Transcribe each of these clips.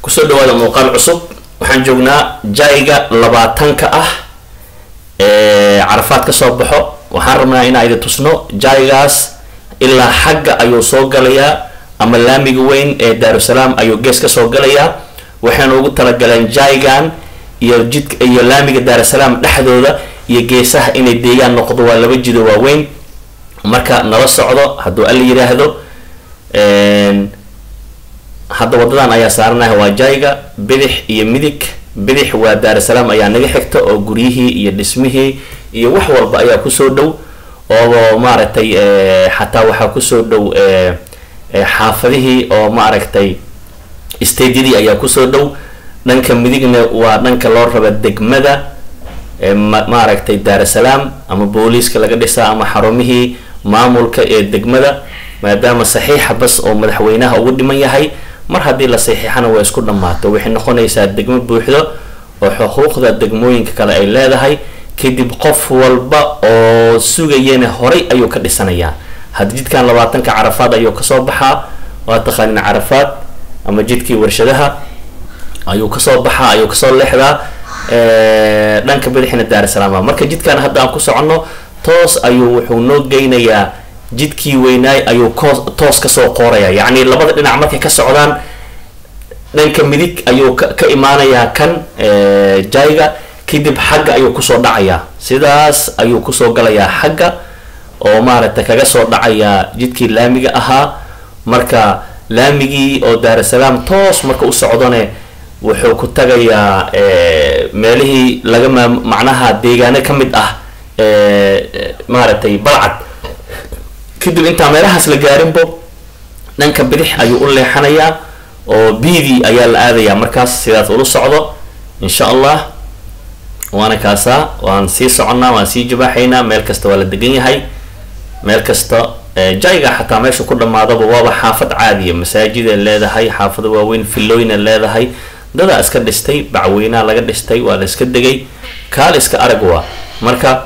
kusoo dhawaada muuqaal cusub waxaan joognaa jayga labaatanka ah ee carafaad ka soo baxo waxaan rabnaa inaan idin tusno jaygaas ilaa xagga ayuu soo galayaa ama laamiga weyn ee daarusalaam ayuu gees ka soo galayaa waxayna ugu talagaleen jaygan iyo jidka iyo laamiga daarusalaam dhexdooda iyo geesaha inay deegaan noqdo waa laba jido waaweyn marka nala socdo hadduu alla yidhaahdo hadda wadadan ayaa saaranaya waa jayga bidix iyo midig bidix waa daarusalaam ayaa naga xigta oo guryihii iyo dhismihii iyo wax walba ayaa kusoo dhow oo maaragtay xataa waxaa kusoo dhow xaafadihii oo maaragtay stadiyadii ayaa kusoo dhow dhanka midigna waa dhanka loo raba degmada maaragtay daarusalaam ama booliiska laga dhisaa ama xarumihii maamulka ee degmada maadaama saxiixa bas oo madaxweynaha ugu dhiman yahay mar haddii la saxiixana waa isku dhammaato waxay noqonaysaa degmo buuxdo oo xuquuqda degmooyinka kale ay leedahay kadib qof walba oo sugayana horay ayuu ka dhisanayaa haddi jidkan labaatanka carafaad ayuu kasoo baxaa waa taqaanin carafaad ama jidkii warshadaha ayuu kasoo baxaa ayuu kasoo leexdaa dhanka bidixina daarusalaam marka jidkan hadda aan ku soconno toos ayuu wuxuu noo geynayaa jidkii weynaay ayuu koos toos kasoo qooraya yacni labada dhinac markay ka socdaan dhanka midig ayuu ka ka imaanayaa kan jayga kadib xagga ayuu kusoo dhacayaa sidaas ayuu kusoo galayaa xagga oo maaragtay kaga soo dhacayaa jidkii laamiga ahaa marka laamigii oo daarusalaam toos marka u socdone wuxuu ku tagayaa meelihii laga maa macnaha deegaano ka mid ah maaragtay balcad kadib intaa meelahaas la gaarinbo dhanka bidix ayuu u leexanayaa oo bidii ayaa la aadayaa markaas sidaas ula socdo insha allah waana kaasaa waan sii soconnaa waan sii jabaaxaynaa meel kasta waa la degan yahay meel kasta jayga xataa meesha ku dhamaadaba waaba xaafad caadiya masaajida leedahay xaafado waaweyn filooyna leedahay dadaa iska dhistay bacweynaa laga dhistay waa la iska degay kaal iska arag waa marka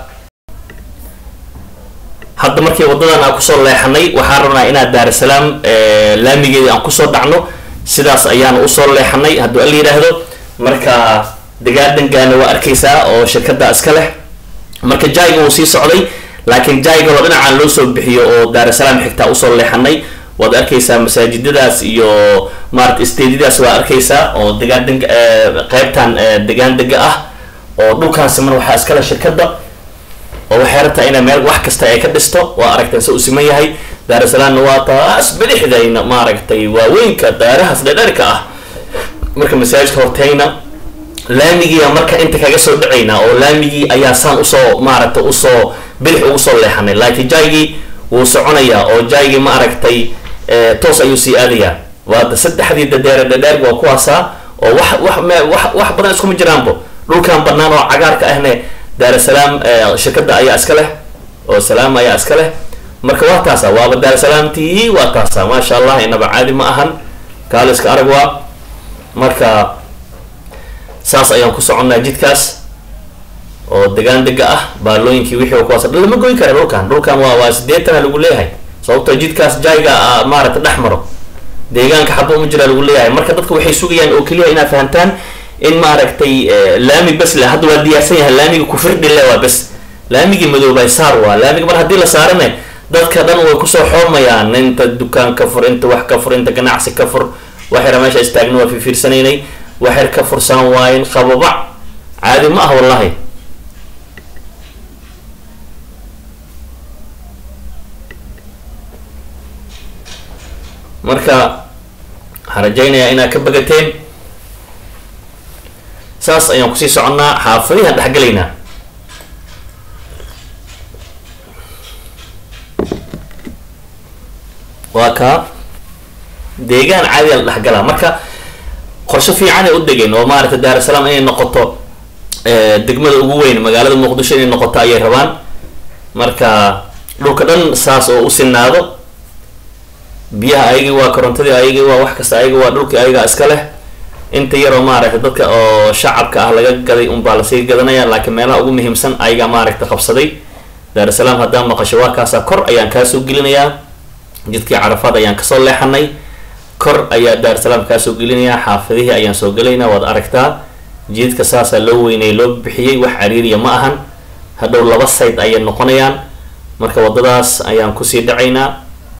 hadda markii wadadan aan kusoo leexanay waxaan rabnaa inaan daarusalaam laamigeeda aan kusoo dhacno sidaas ayaan usoo leexanay hadduu alla yidhaahdo marka dagaadhangaana waa arkaysaa oo shirkada iska leh marka jayga wuu sii socday laakiin jayga oo dhinacaan loo soo bixiyo oo daarusalaam xigtaa usoo leexanay waad arkaysaa masaajidadaas iyo maarata stadiadaas waa arkaysaa oo degaandeg qeybtan degaan dega ah oo dhulkaasi mar waxaa iskale shirkada oo waxay rabtaa inay meel wax kasta ay ka dhisto waa aragteen se u siman yahay daarusalaamna waa taas bidixdayna maaragtay waaweynka daarahaas dhedherka ah marka masaajidka horteyna laamigiia marka inta kaga soo dhacaynaa oo laamigii ayaa saan usoo maaragtay usoo bidix ugu soo leexanay laakiin jaygii wuu soconayaa oo jaygii ma aragtay toos ayuu sii aadayaa waada saddexdii dadeere dhadheer waa kuwaasaa oo wax wax wax wax badan iskuma jiraanbo dhulkan banaan oo cagaarka ahne daarusalaam shirkada ayaa iska leh oo salaam ayaa iska leh marka waa taasa waaba daarusalaamtii waa taasa maasha allah inaba caadi ma ahan kaaliska arag waa marka saas ayaan ku soconnaa jidkaas oo degaan dega ah baalooyinkii wixii kuwaas lama goyn kara dhulkan dhulkan waa waa sideetana lagu leeyahay sababtoo jidkaas jayga maaragta dhex maro deegaanka xaba uma jiraa lagu leeyahay marka dadka waxay sugayaan oo keliya inaad fahamtaan in maaragtay laami bes le hadda waa diyaarsan yahay laamiga kufirdhi le waa bes laamigii madoobay saar waa laamiga mar haddii la saarane dadka dhan way kusoo xoomayaan inta dukaan ka fur inta wax ka fur inta ganacsi ka fur waxyara meesha istaagna waa fifiirsanaynay waxyar ka fursan waayen qababac caadi ma ah wallahi marka waxaan rajaynayaa inaad ka bagateen saas ayaan kusii soconnaa xaafadihaan dhexgelaynaa waa kaa deegaan caadiya la dhexgalaa marka qorshe fiicanay u degeen oo maaragtay daarusalaam inay noqoto degmada ugu weyn magaalada muqdisho inay noqoto ayay rabaan marka dhulka dhan saas oo u sinaado biyaha ayagii waa korontadii ayagii waa wax kasta ayagii waa dhulkii ayagaa iska leh inta yaroo maaragtay dadka oo shacabka ah laga gaday unbaa lasii gadanaya laakiin meelaha ugu muhiimsan ayagaa maaragtay qabsaday daarusalaam haddaan maqasho waa kaasaa kor ayaan kaasoo gelinayaa jidkii carafaad ayaan kasoo leexanay kor ayaa daarsalaam kaa soo gelinayaa xaafadihii ayaan soo gelaynaa waad aragtaa jiidka saasaa loo weynay loo bixiyey wax cariiriya ma ahan hadhow laba sayd ayay noqonayaan marka waddadaas ayaan kusii dhacaynaa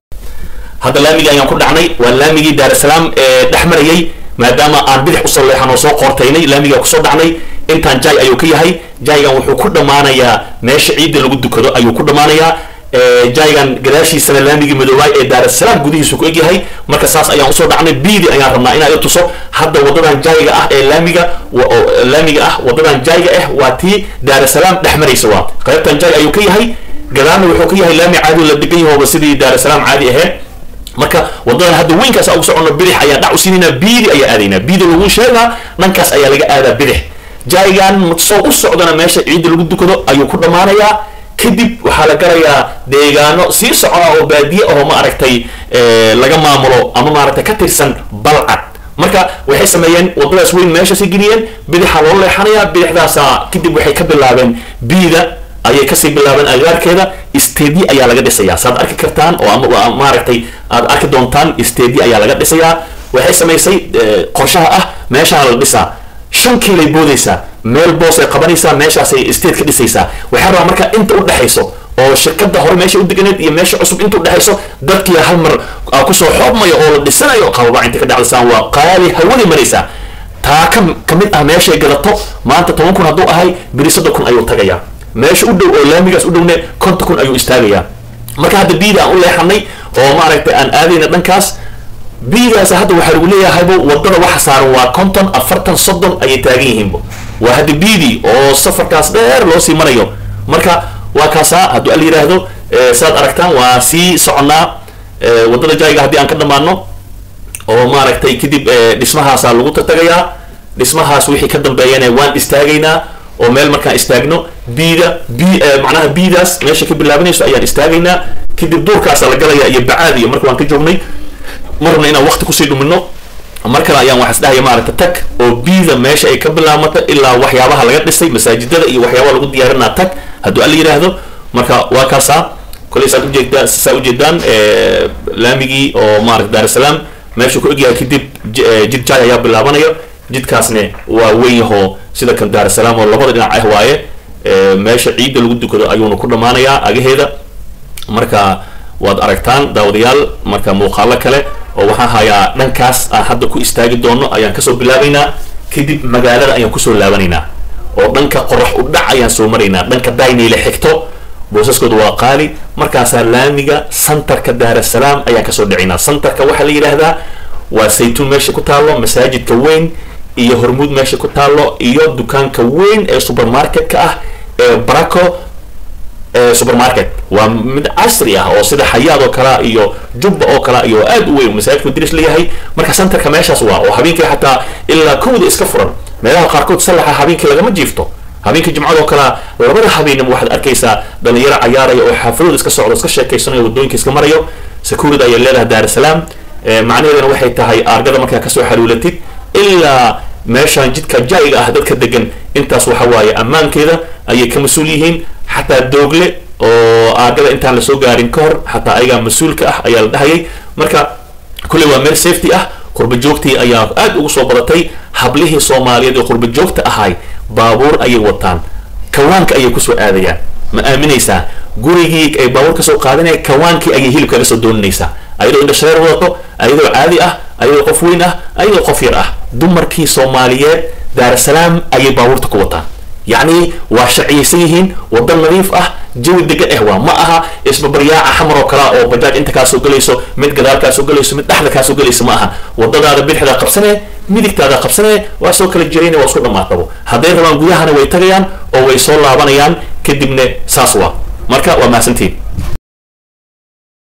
hadda laamigii ayaan ku dhacnay waa laamigii daarsalaam ee dhex marayay maadaama aan bidix usoo leexan oo soo qoortaynay laamigaa kusoo dhacnay intaan jay ayuu ka yahay jaygan wuxuu ku dhammaanayaa meesha ciidda lagu dukado ayuu ku dhammaanayaa jaygan gadaashiisana laamigii madoobaay ee daarasalaam gudihiisu ku egyahay marka saas ayaan usoo dhacnay biidi ayaan rabnaa inaa i tuso hadda wadadan jayga ah ee laamiga laamiga ah wadadan jayga ah waa tii daarasalaam dhex maraysa waa qaybtan jay ayuu ka yahay gadaalna wuxuu ka yahay laami caadi la degan yahooba sidii daarasalaam caadi ahayd marka wadadan hadda weynkaas ugu socono bidix ayaa dhac u siinaynaa biidi ayaa aadaynaa biidi lagu sheegaa dhankaas ayaa laga aadaa bidix jaygan soo u socdana meesha ciidda lagu dukado ayuu ku dhammaanayaa kadib waxaa la garayaa deegaano sii socona oo baadiye aho ma aragtay laga maamulo ama maaragtay ka tirsan balcad marka waxay sameeyeen wadadaas weyn meeshasi geliyeen bidixa loo leexanayaa bidixdaasa kadib waxay ka bilaabeen biida ayay kasii bilaabeen agaarkeeda stedi ayaa laga dhisayaa saad arki kartaan oo ama maaragtay aad arki doontaan stedi ayaa laga dhisayaa waxay samaysay qorshaha ah meeshaana la dhisaa shan kiilay boodaysaa meel boos ay qabanaysaa meeshaasay state ka dhisaysaa waxaa rabaa marka inta u dhexayso oo shirkada hore meesha u deganeed iyo meesha cusub inta u dhexayso dadkii hal mar kusoo xoobmayo oo la dhisanayo qababa inta ka dhacdasaan waa qaali hawadi maraysaa taa ka ka mid ah meeshay gadato maanta toban kun hadduu ahay beri soddon kun ayuu tagayaa meesha u dhow oo laamigaas u dhowne konton kun ayuu istaagayaa marka hadda biida aan u leexanay oo maaragtay aan aadayna dhankaas biidaas hadda waxaa lagu leeyahaybo wadada waxa saaran waa konton afartan soddon ayay taagan yihiinbo waa hadda biidi oo safarkaas dheer loo sii marayo marka waa kaasaa hadduu al yidhaahdo saad aragtaan waa sii soconnaa wadada jayga haddii aan ka dhammaano oo maaragtay kadib dhismahaasaa lagu tatagayaa dhismahaas wixii ka dambeeyana waan istaagaynaa oo meel markaan istaagno biida b macnaha biidaas meesha ka bilaabanayso ayaan istaagaynaa kadib duurkaasa la galaya iyo bacaad iyo marka waan ka joognay marna inaan waqti kusii dhumino mar kale ayaan waxaas dhahaya maaragta tag oo biida meesha ay ka bilaabmata ilaa waxyaabaha laga dhisay masaajidada iyo waxyaabaha lagu diyaarinaa tag hadduu al yidhaahdo marka waa kaasaa koley saad ujeegdaa saa ujeedaan laamigii oo maarata daarusalaam meeshuu ku egyahay kadib jid jay ayaa bilaabanayo jidkaasne waa weyn yahoo sida kan daarusalaam oo labada dhinac ah waaye meesha ciidda lagu dukado ayuuna ku dhammaanayaa agaheeda marka waad aragtaan daawadayaal marka muuqaalo kale oo waxaan hayaa dhankaas aan hadda ku istaagi doono ayaan kasoo bilaabaynaa kadib magaalada ayaan kusoo laabanaynaa oo dhanka qorax u dhac ayaan soo maraynaa dhanka daynayla xigto boosaskooda waa qaali markaasaa laamiga santarka daarasalaam ayaan kasoo dhicinaa santarka waxaa la yidhaahdaa waa saytuun meesha ku taallo masaajidka weyn iyo hormuud meesha ku taallo iyo dukaanka weyn ee supermarketka ah ee baraco supermarket waa mid casri ah oo sida xayaad oo kalea iyo jubba oo kalea iyo aad u weyn masaajidku diris leeyahay marka santarka meeshaas waa oo habeenkii xataa ilaa kowda iska furan meelaha qaarkood sallaxa habeenkii lagama jiifto habeenkii jimcadoo kalea labada habeenimo waxaad arkaysaa dhalinyaro cayaaraya oo xaafadooda iska socdo iska sheekaysanayo wadooyinka iska marayo security ayay leedahay daarusalaam macnaheedana waxay tahay aargada markaa kasoo xaluulatid ilaa meeshaan jidka jaayiga ah dadka degan intaas waxa waaye ammaankeeda ayay ka mas-uul yihiin xataa doogle oo aagada intaan lasoo gaarin ka hor xataa ayagaa mas-uulka ah ayaa la dhahayay marka kulley waa meel safety ah qurba joogtii ayaa aad ugu soo badatay hablihii soomaaliyeed ee qurba joogta ahay baabuur ayay wataan kawaanka ayay kusoo aadayaan ma aaminaysaa gurigii ay baabuur kasoo qaadanaya kawaankii ayay hilib kaga soo dooninaysaa ayadoo indhashareer wadato ayadoo caadi ah ayadoo qof weyn ah ayadoo qof yar ah dumarkii soomaaliyeed daarusalaam ayay baabuurta ku wataan yacni waa sharciyaysan yihiin waddan nadiif ah jawi degan eh waa ma aha isbabaryaaca xamar oo kalea oo bajaaj inta kaa soo gelayso mid gadaal kaa soo gelayso mid dhexda kaa soo gelayso ma aha wadadaada bidixdaa qabsanee midigtaada qabsanee waa soo kala jirayna waa isku dhammaatabo hadday rabaan gudahana way tagayaan oo way soo laabanayaan kadibna saas waa marka waa mahadsantiin